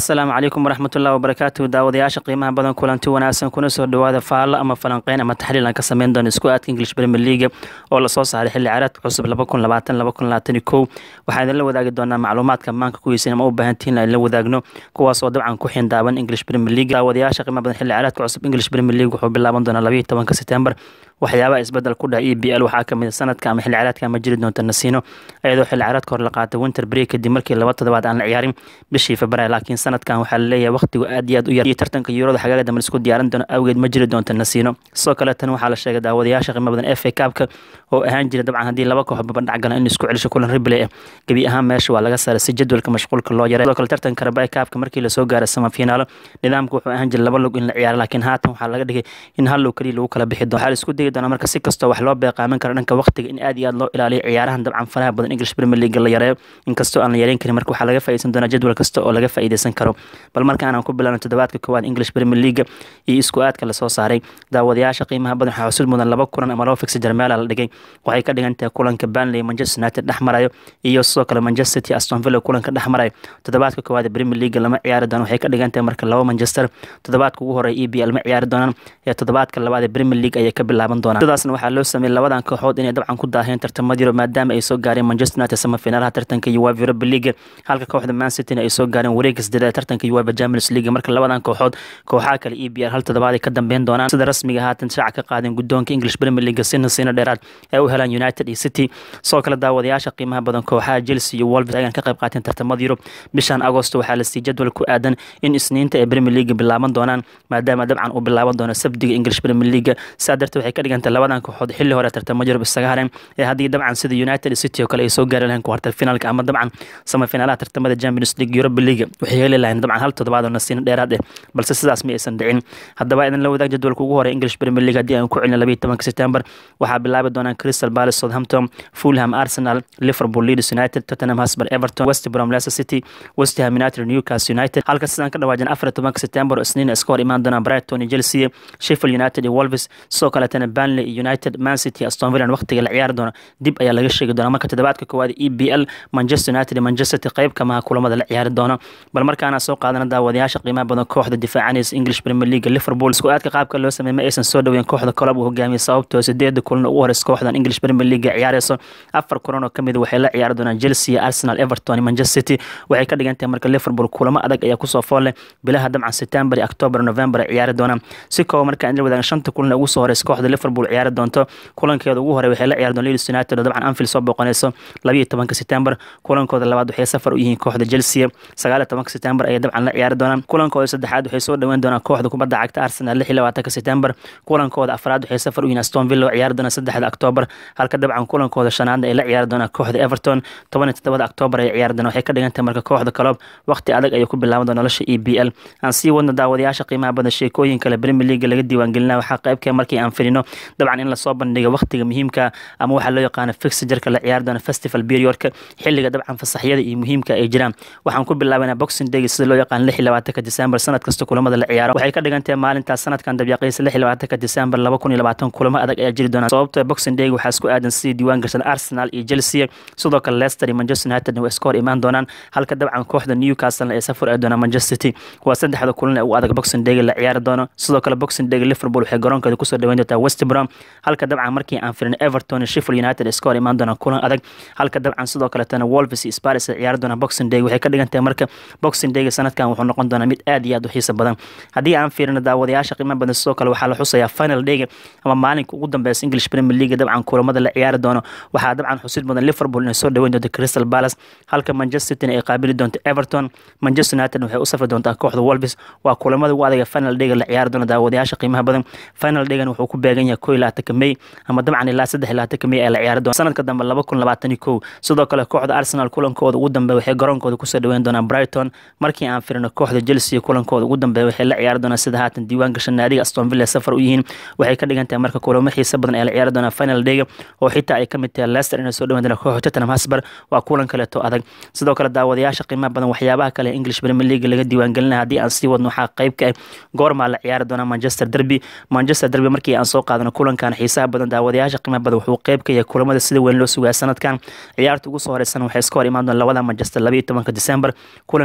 asalaamu calaykum waraxmatullahi wabarakaatu daawadayaasha qiimaha badan kulanti wanaagsan kuna soo dhawaada faallo ama falanqeyn ama taxliil aan ka sameyn doono isku aadka english premier league oo lasoo saaray xilli ciyaareedka cusub waxaan idinla wadaagi doonaa macluumaadka maanka kuwiisa ama u baahantihiin aan la wadaagno kuwaas oo dabcan ku xindaaban english premier league daawadayaasha qiimaha badan xilli ciyaareedka cusub english premier league wuxuu bilaaban doonaa labayo tobanka september waxyaabaha isbedel ku dhaha e b l waxaa kamid sanadka ama xilli ciyaareedka ma jiri doonta nasiino iyadoo xilli ciyaareedka hore la qaatay winter break kadib markii laba toddobaad aan la ciyaarin bishii february laakiin sanadkan waxaa laleeyahay waqtigu aad iyo aad u yar iyo tartanka yuurada xagaaga dambe isku diyaarin doono awgeed ma jiri doonta nasiino sidoo kale tan waxaa la sheegay daawadayaasha qiimo badan f a cabka oo ahaan jira dabcan haddii laba koox babandhac galan in isku celisho kulan ribley ah gebi ahaan meesha waa laga saaray si jadwalka mashquulka loo yaray sidoo kale tartanka rabay cabka markii lasoo gaaray samafinaalo nidaamka wuxuu ahaan jiray laba log in la ciyaaro laakiin haatan waxaa laga dhigay in hal log keliya lagu kala bixi doono waxaa la isku dayi doonaa marka si kastoo wax loo beeqaamin karo dhanka waqtiga in aad iyo aad loo ilaaliyo ciyaarahan dabcan faraha badan english premier league la yareeyo inkastoo aan la yareyn karin marka waxaa laga faa'iideysan doonaa jadwal kasta oo laga faa'iideysan karo bal markaan aan ku bilaabno toddobaadka koowaad english premier league iyo isku aadka lasoo saaray daawadayaasha qiimaha badan waxaa xusud mudan laba kulan ama laba fix jarmeela la dhigay waxay ka dhigan tahay kulanka Burnley Manchester United dhex marayo iyo sidoo kale Manchester City Aston Villa kulanka dhex marayo toddobaadka koowaad ee Premier League lama ciyaari doono waxay ka dhigan tahay marka laba Manchester toddobaadka ugu horeeya EPL ma ciyaari doonaan ee toddobaadka labaad ee Premier League ayay ka bilaaban doonaan sidaasna waxaa loo sameeyay labadan kooxood inay dabcan ku daaheen tartamadii Yurub maadaama ay soo gaareen Manchester United semifinalaha tartanka UEFA Europa League halka kooxda Man City ay soo gaareen wareegga sideed ee tartanka UEFA Champions League marka labadan kooxood kooxaha kale EPL hal toddobaad ay ka dambeyn doonaan sida rasmiga haatan shaaca ka qaadeen guddoonka English Premier League sina sina dheeraad ee u helaan United iyo City sidoo kale daawadayaasha qiimaha badan kooxaha Chelsea iyo Wolves ayaan ka qayb qaateen tartamada Yurub bishan Agosto waxaa la siiyay jadwal ku aadan in isniinta ee Premier League bilaaban doonaan maadaama dabcan uu bilaaban doono sabtiga English Premier League sidaa darteed waxay ka dhigantahay labadan kooxood xilli hore tartamada Yurub isaga hareen ee haddii dabcan sida United City oo kale ay soo gaari lahayn quarter finalka ama dabcan semifinalaha tartamada Champions League Europa League waxay heli lahayn dabcan hal toddobaad oo nasiino dheeraad ah balse sidaas ma aysan dhicin haddaba idin la wadaag jadwalka ugu horeeya English Premier League haddii aan ku celino 12 September waxaa bilaabi doonaan Crystal Palace Southampton Fulham Arsenal Liverpool Leeds United Tottenham Hotspur Everton West Brom Leicester City West Ham United Newcastle United halka sidaan ka dhawaajin 14 September oo isniin iska hor imaan doonaan Brighton iyo Chelsea Sheffield United iyo Wolves sidoo kaletana Burnley United Man City Aston Villa waqtiga la ciyaari doona dib ayaa laga sheegi doonaa marka toddobaadka koowaad EPL Manchester United iyo Manchester City qayb kama kulamada la ciyaari doona bal markaana soo qaadana daawadayaasha qiimaha badan kooxda difaacanaysa English Premier League Liverpool isku aadka qaabka loo sameeyay ma aysan soo dhaweyn kooxda club uu hogaamiyay sababtoo sideed kulan ugu horeysa kooxdan English Premier League ciyaarayso afar kulan oo kamid waxay la ciyaari doonaan Chelsea Arsenal Everton iyo Manchester City waxay ka dhigan tahay marka Liverpool kulamo adag ayaa kusoo fool leh bilaha dabcan September iyo October November ay ciyaari doonaan si koob marka in la wadaagan shanta kulan ugu soo horeysa kooxda Liverpool ciyaari doonto kulankeeda ugu horeeya waxay la ciyaari doonaan Leeds United oo dabcan Anfield soo booqanayso 12 September kulankooda labaad waxay safar u yihiin kooxda Chelsea 19 September ayay dabcan la ciyaari doonaan kulankooda saddexaad waxay soo dhaweyn doonaan kooxda kubadda cagta Arsenal 26 September kulankooda afraad waxay safar u yihiin Aston Villa oo ciyaari doona 3 October halka dabcan kulankooda shanaad ay la ciyaari doonaan kooxda Everton 17 October ay ciyaari doonaan waxay ka dhigan tahay marka kooxda club waqti adag ay ku bilaaban doonaan nolosha EPL aan sii wadno daawadayaasha qiimaha badan sheekooyin kale Premier League laga diiwaan gelinaa waxaa qayb ka markii aan filino dabcan in la soo bandhigo waqtiga muhiimka ama waxa loo yaqaan fixture-ka la ciyaari doona festival period-ka xilliga dabcan fasaxyada iyo muhiimka ay jiraan waxaan ku bilaabanaa boxing day sida loo yaqaan 26 December sanad kasta kulamada la ciyaaro waxay ka dhigan tahay maalintaas sanadkan dabyaqiisa 26 December 2020 kulamo adag ayaa jiri doona sababtoo boxing day waxaa isku aadan sidii diiwaan gashan Arsenal iyo Chelsea sidoo kale Leicester iyo Manchester United way iska hor imaan doonaan halka dabcan kooxda Newcastle ay safar ay doonaan Manchester City waa saddexda kulan ee ugu adag boxing day la ciyaari doono sidoo kale boxing day Liverpool waxay garoonkeeda kusoo dhaweyn doontaa West Brom halka dabcan markii aan firin Everton iyo Sheffield United iska hor imaan doonaan kulan adag halka dabcan sidoo kale tana Wolves iyo Spurs ay ciyaari doonaan boxing day waxay ka dhigan tahay marka boxing day sanadkan wuxuu noqon doonaa mid aad iyo aad u xiiso badan haddii aan fiirino daawadayaasha qiimaha badan sidoo kale waxaa la xusayaa final day ama maalinka ugu dambeysa English Premier League dabcan kulamada la ciyaari doono waxaa dabcan xusid mudan Liverpool inay soo dhaweyn doonto Crystal Palace halka Manchester City ay qaabili doonto Everton Manchester United waxay u safri doontaa kooxda Wolves waa kulamada ugu adag final day la ciyaari doono daawadayaasha qiimaha badan final day wuxuu ku beegan yahay 21 May ama dabcan ilaa 23 May ay la ciyaari doonto sanadka dambe 2021 sidoo kale kooxda Arsenal kulankooda ugu dambeeya waxay garoonkooda kusoo dhaweyn doonaan Brighton markii aan firino kooxda Chelsea kulankooda ugu dambeeya waxay la ciyaari doonaan sida haatan diiwaan gashan naadiga Aston Villa safar u yihiin waxay ka dhigan tahay marka kulamo xiiso badan ay la ciyaari doonaan final day oo xitaa ay ka mid tahay Leicester inay soo dhaweyn doonaan kooxda Tottenham Hotspur waa kulan kale to adag sidoo kale daawadayaasha qiimaha badan waxyaabaha kale ee English Premier League laga diiwaan gelinayo haddii aan sii wadno waxaa qayb ka ah goorma la ciyaari doonaa Manchester Derby Manchester Derby markii aan soo qaadano kulankan xiisaha badan daawadayaasha qiimaha badan wuxuu qayb ka yahay kulamada sida weyn loo sugaa sanadkan ciyaarta ugu soo horeysan waxay iska hor imaan doonaan labada Manchester 12 December kulanka koowaad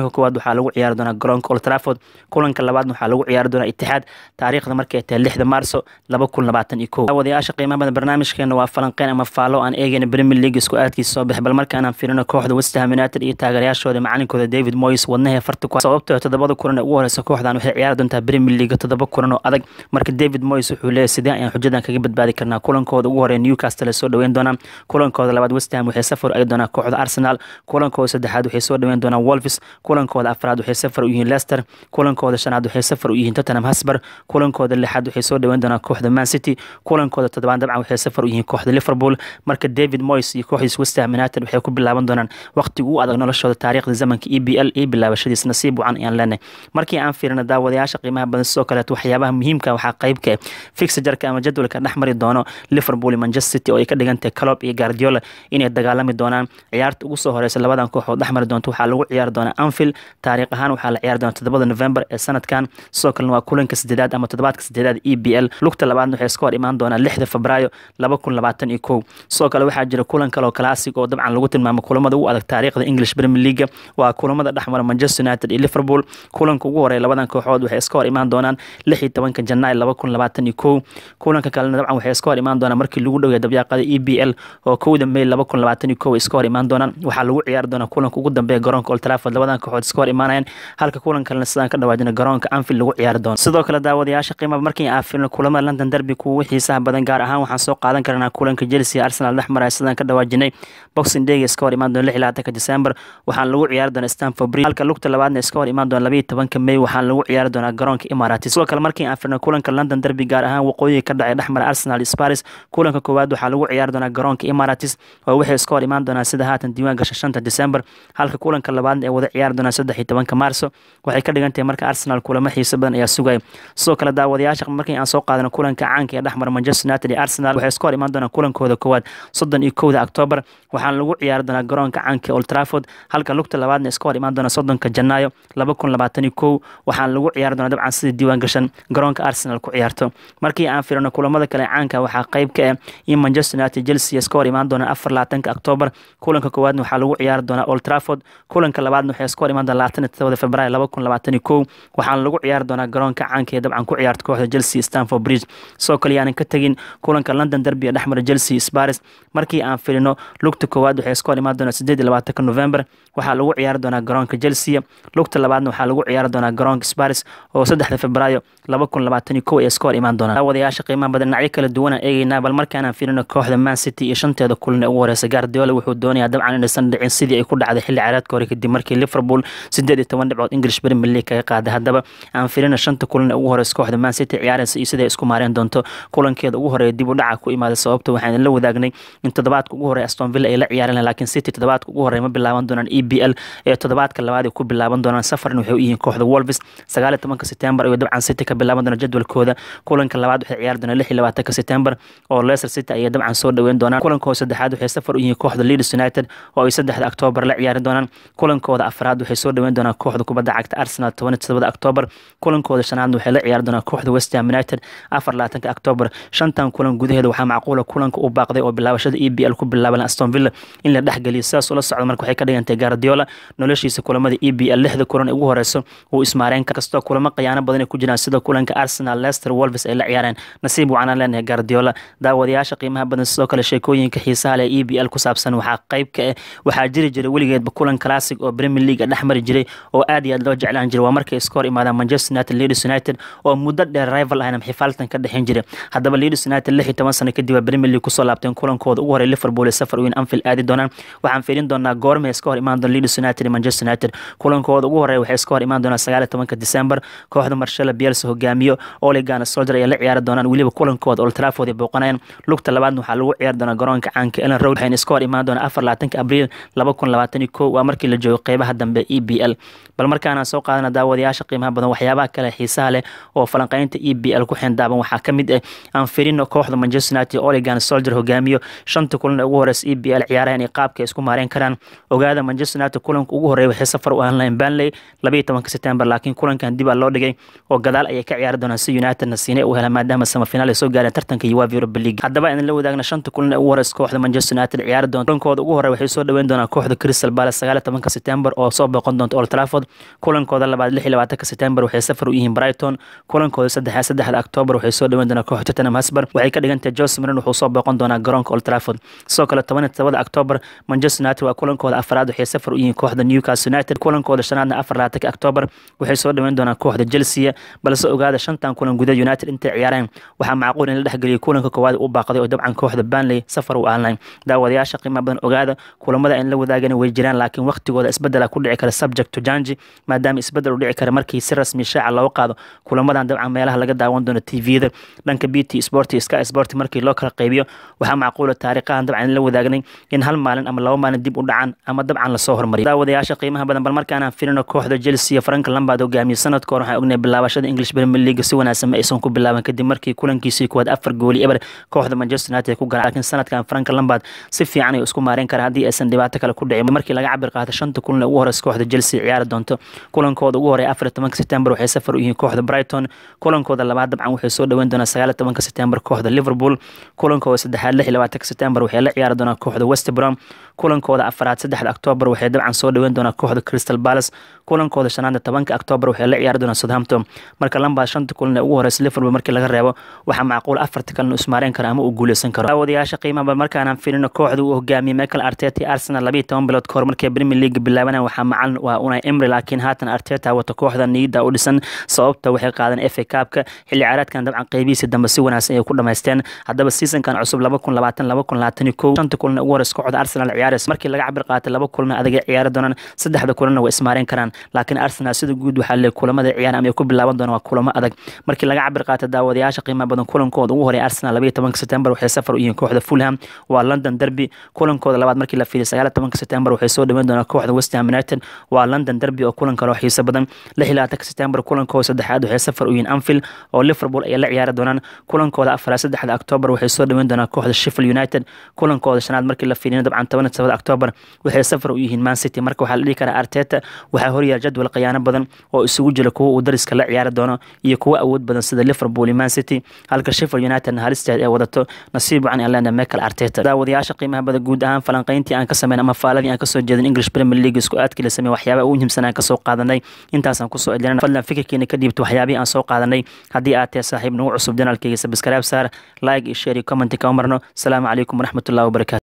waxaa lagu ciyaari doonaa garoonka old trafford kulanka labaadna waxaa lagu ciyaari doonaa itixaad taariikhda markay tahay lixda maarso laba kun labaatan iyo kow wadayaasha qiimaha badan barnaamijkeena waa falanqeyn ama faalo aan eegayna premier league isku aadkiisa soo bix bal markaanaan fiirino kooxda westham united iyo taageerayaashooda macalinkooda david moyes wadnahee farta ku sababtoo toddobada kulan ee ugu horeysa kooxdan waxay ciyaari doontaa premier league toddoba kulan oo adag marka david moyes wuxuu leeyahy sidee ayaan xujadan kaga badbaadi karnaa kulankooda ugu horeya newcastle soo dhaweyn doonaan kulankooda labaad westham waxay safar ay doonaa kooxda arsenal kulankooda saddexaad waxay soo dhaweyn doonaan wolves kulankooda afraad waxay safar u yihiin leicester kulankooda shanaad waxay safar u yihiin tottenham hotspur kulankooda lixaad waxay soo dhaweyn doonaan kooxda man city kulankooda toddobaad dabcan waxay safar u yihiin kooxda liverpool marka david moyes iyo kooxdiis westham united waxay ku bilaaban doonaan waqtiga ugu adag noloshooda taariikhda zamanka e b l iyo bilaabashadiis nasiib wacan ayaan leenahay markii aan fiirino daawadayaasha qiimaha badan sidoo kaleeto waxyaabaha muhiimka waxaa qeybka ah fixajarka ama jadwalka dhex mari doono liverpool iyo manchester city oo ay ka dhigantahay calob iyo guardiola inay dagaalami doonaan ciyaarta ugu soo horeysa labadan kooxood dhex mari doonto waxaa lagu ciyaari doonaa anfield taariikh ahaan waxaa la ciyaari doonaa toddobada november ee sanadkan sidoo kalena waa kulanka sideedaad ama toddobaadka sideedaad e b l lugta labaadna waxay iska hor imaan doonaa lixda febraayo laba kun labaatan iyo kow sidoo kale waxaa jira kulan kale oo classic oo dabcan lagu tilmaamo kulamada ugu adag taariikhda english premier league waa kulamada dhexmara manchester united iyo liverpool kulanka ugu horeeya labadan kooxood waxay iska hor imaan doonaan lix iyo tobanka janaay laba kun labaatan iyo kow kulanka kalena dabcan waxay iska hor imaan doonaan markii lagu dhowya dabyaaqada e b l oo kowda may laba kun labaatan iyo kow ay iska hor imaan doonaan waxaa lagu ciyaari doonaa kulanka ugu dambeeya garoonka old trafford labadan kooxood iska hor imaanayaan halka kulan kalena sidaan ka dhawaajina garoonka anfield lagu ciyaari doono sidoo kale daawadayaasha qiimaba markii aan fiirno kulamada london derby kuwa xiisaha badan gaar ahaan waxaan soo qaadan karnaa kulanka chelsea arsenal dhex maraya sidaan ka dhawaajinay boxing day iska hor imaan doona lix iyo labaatanka december waxaan lagu ciyaari doonaa stanford bridge halka lugta labaadna iska hor imaan doona labaiyo tobanka may waxaan lagu ciyaari doonaa garoonka imaratis sidoo kale markii aan firno kulanka london derby gaar ahaan waqooyiga ka dhacay dhexmara arsenal sparis kulanka koowaad waxaa lagu ciyaari doonaa garoonka imaratis oo waxay iska hor imaan doonaa sida haatan diiwaan gasha shanta december halka kulanka labaadna ay wada ciyaari doonaa saddex iyo tobanka maarso waxay ka dhigan tahay marka arsenal kulamo xiiso badan ayaa sugaya sidoo kale daawadayaasha markii aan soo qaadano kulanka caanka ee dhexmara manchester united iyo arsenal waxay iska hor imaan doonaa kulankooda koowaad soddon iyo kowda octoobar waxaana lagu ciyaari doonaa garoonka caanka old trafford halka lugta labaadna iska hor imaan doona soddonka janaayo laba kun labaatan iyo kow waxaana lagu ciyaari doonaa dabcan sida diiwaan gashan garoonka arsenal ku ciyaarto markii aan firino kulamada kale caanka waxaa qayb ka ah in manchester united chelsea iska hor imaan doonaa afar labaatanka octoobar kulanka koowaadna waxaa lagu ciyaari doonaa old trafford kulanka labaadna waxay iska hor imaan doonaa labaatan iyo todobada februaayo laba kun labaatan iyo kow waxaana lagu ciyaari doonaa garoonka caanka ee dabcan ku ciyaarta kooxda chelsea stanford bridge sidoo kale yaanan ka tegin kulanka london derby ee dhexmara chelsea sparis markii aan filino lugta koowaad waxay iska hor imaan doonaa sideed iyo labaatanka november waxaa lagu ciyaari doonaa garoonka chelsea lugta labaadna waxaa lagu ciyaari doonaa garoonka sparis oo saddexda febraayo laba kun labaatan iyo kow ay iska hor imaan doonaan wadayaasha qiimaha badan dhinacyo kala duwanaan eegeynaa bal markaanaan filino kooxda man city iyo shanteeda kulan ee ugu horeysa guardiola wuxuu doonayaa dabcan inaysan dhicin sidii ay ku dhacday xilli ciyaareedka hore kadib markii liverpool sideed iyo toban dhibcood english premier league kaga qaaday haddaba aan filino shanta kulan ee ugu horeysa kooxda man city ciyaaraysa iyo siday isku maareen doonto kulankeeda ugu horeeya dib u dhaca ku imaaday sababta waxaan la wadaagnay in toddobaadka ugu horeya aston villa ay la ciyaareen laakiin city toddobaadka ugu horeya ma bilaaban doonaan e b l ee toddobaadka labaad ay ku bilaaban doonaan safarna waxay u yihiin kooxda wolves sagaal iyo tobanka september ayuu dabcan city ka bilaaban doona jadwalkooda kulanka labaad waxay ciyaari doonaan lix iyo labaatanka september oo leicester city ayay dabcan soo dhaweyn doonaan kulankooda saddexaad waxay safar u yihiin kooxda leeds united oo ay saddexda octoobar la ciyaari doonaan kulankooda afraad waxay soo dhaweyn doonaan kooxda kubadda cagta arsenal toban iyo todobada octoobar kulankooda shanaadna waxay la ciyaari doonaan kooxda west ham united afar labaatanka octoobar shantan kulan gudaheeda waxaa macquula kulanka u baaqday oo bilaabashada e b l ku bilaaban aston villa in la dhexgeliyo sidaas ula socda marka waxay ka dhigantay guardiola noloshiisa kulamada e b l lixda kulan ee ugu horeyso uu ismaareen kastoo kulamo khiyaano badan ay ku jiraan sida kulanka arsenal leicester wolves ay la ciyaareen nasiib wacanaan leenahay guardiola daawadayaasha qiimaha badan sidoo kale sheekooyinka xiisaha leh e b l ku saabsan waxaa qayb ka ah waxaa jiri jiray weligeedba kulan classic oo premier league dhex mari jiray oo aad iyo aad loo jeclaan jiray waa markay iska hor imaadaan manchester united leeds united oo muddo dheer rival ahna xifaaltan ka dhexin jiray haddaba leeds united lix iyo toban sano kadib waa premier league kusoo laabteen kulankooda ugu horey liverpool ee safar weyn anfield aadi doonaan waxaan fiirin doonaa goormay iska hor imaan doona leeds united iyo manchester united kulankooda ugu horeeya waxay iska hor imaan doonaan sagaal iyo tobanka december kooxda marshalla bielsa hogaamiyo oligana soldier ayaa la ciyaari doonaan weliba kulankooda old trafford ay booqanayaan lugta labaadna waxaa lagu ciyaari doonaa garoonka caanka ellen road waxayna iska hor imaan doonaa afar labaatanka abriil laba kun labaatan iyo kow waa markii la joogo qeybaha dambe e b l bal markaana soo qaadana daawadayaasha qiimaha badan waxyaabaha kale xiisaha leh oo falanqeynta e b l ku xindaaban waxaa ka mid ah aan firino kooxda manchester united oligana soldier hogaamiyo shanta kulan ee ugu horeysa e b l ciyaarahan iyo qaabka isku maareen karaan ogaada manchester united kulanka ugu horeeya waxay safar u ahaan lahayn banley labaiyo tobanka september laakiin kulankan dib aa loo dhigay oo gadaal ayay ka ciyaari doonaan si united nasiine u hela maadaama samafinaal ay soo gaareen tartanka uefa europa league haddaba idin la wadaagna shanta kulan ee ugu horeysa kooxda manchester united ciyaari doonta kulankooda ugu horeya waxay soo dhaweyn doonaan kooxda crystal palace sagaal iyo tobanka september oo soo booqan doonta doonto Old Trafford kulankooda labaad lix iyo labaatanka September waxay safar u yihiin Brighton kulankooda saddexaad saddexda October waxay soo dhaweyn doonaa kooxda Tottenham Hotspur waxay ka dhigan tahay Jose Mourinho wuxuu soo booqan doonaa garoonka Old Trafford sidoo kale toban iyo todobada October Manchester United waa kulankooda afraad waxay safar u yihiin kooxda Newcastle United kulankooda shanaadna afar labaatanka October waxay soo dhaweyn doonaa kooxda Chelsea balse ogaada shantan kulan gudaha United intay ciyaareen waxaa macquul in la dhexgeliyo kulanka koowaad u baaqday oo dabcan kooxda Burnley safar u ahayn daawadayaasha qiimo badan ogaada kulamada in la wadaagana way jiraan laakiin waqtigooda isbedela ku dhici kara subject to janji maadaama isbedel u dhici kara markii si rasmi shaaca loo qaado kulamadan dabcan meelaha laga daawan doono tvda dhanka bt sport iyo sky sport markii loo kala qaybiyo waxaa macquula taariikhahan dabcan in la wadaagnay in hal maalin ama laba maalin dib u dhacaan ama dabcan lasoo hormariyo daawadayaasha qiimaha badan bal markaanaan filino kooxda chelsea frank lambard hogaamiye sanadka hore waxaan ognahay bilaabashada english premier league si wanaagsan ma aysan ku bilaaban kadib markii kulankiisii kuwaad afar gooli eber kooxda manchester united ku garan laakiin sanadkan frank lambard si fiican ayuu isku maareyn karaa haddii aysan dhibaato kale ku dhicin markii laga cabir qaato shanta kulan ugu horeysa kooxda chelsea ciyaari doonto kulankooda ugu horeeya afar tobanka september waxay safar u yihiin kooxda brighton kulankooda labaad dabcan waxay soo dhaweyn doonaa sagaal tobanka september kooxda liverpool kulankooda saddexaad lix iyo labaatanka september waxay la ciyaari doonaa kooxda west brom kulankooda afaraad saddexda october waxay dabcan soo dhaweyn doonaa kooxda crystal palace kulankooda shanaadna tobanka october waxay la ciyaari doonaa southampton marka lambaa shanta kulan ee ugu horeysa liverpool markii laga reebo waxaa macquul afarta kalena ismaareen karo ama uu guuleysan karo daawadayaasha qiimaha markaanaan filino kooxda uu hogaamiyey michael arteta arsenal labiyo toban bilood kahor markay premier league bilaabanayaan waxaa macalin waa unai emry laakiin haatan arteta wata kooxda niyada u dhisan sababta waxay qaadeen fa kaabka xilli ciyaareedkan dabcan qeybihiisa dambe si wanaagsan ay ku dhamaysteen haddaba seasonkan cusub laba kun labaatan laba kun labaatan iyo kow shanta kulan ugu horeysa kooxda arsenal ciyaaraysa markii laga cabir qaatay laba kulan adagay ciyaari doonaan saddexda kulanna way ismaareen karaan laakiin arsenal sida guud waxaa leeyahay kulamada ciyaar ama ay ku bilaaban doonaan waa kulamo adag markii laga cabir qaatay daawadayaasha qiimaha badan kulankooda ugu horeeya arsenal labayo tobanka september waxay safar u yihiin kooxda fulham waa london derby kulankooda labaad markii la fiiriyo sagaal tobanka september waxay soo dhaweyn doonaa kooxda west ham united waa london derby oo kulan kale oo xiiso badan lix iyo labaatanka september kulankooda saddexaad waxay safar u yihiin anfield oo liverpool ay la ciyaari doonaan kulankooda afaraad saddexda october waxay soo dhaweyn doonaa kooxda sheffield united kulankooda shanaad markii la fiiriyo dabcan toban tobada october waxay safar u yihiin man city marka waxaa la dhihi karaa arteta waxaa horyaal jadwal khiyaano badan oo isugu jira kuwa uu dariska la ciyaari doono iyo kuwa awood badan sida liverpool iyo man city halka sheffield united halisteed ay wadato nasiib wacan aan leenahay michael arteta daawadayaasha qiimaha badan guud ahaan falanqayntii aan ka sameyn ama faaladii aan kasoo jeedin english premier league isku aadkii la sameey waxyaabaha ugu muhiimsan aan kasoo qaadanay intaasaan kusoo edlinana fadlan fikirkiina ka dhiibto waxyaabihii aan soo qaadanay haddii aad tahay saaxiib nagu cusub janaalkayga sabscribe saar like iyo share iyo comment ka marno asalaamu calaykum waraxmatullahi wabarakatu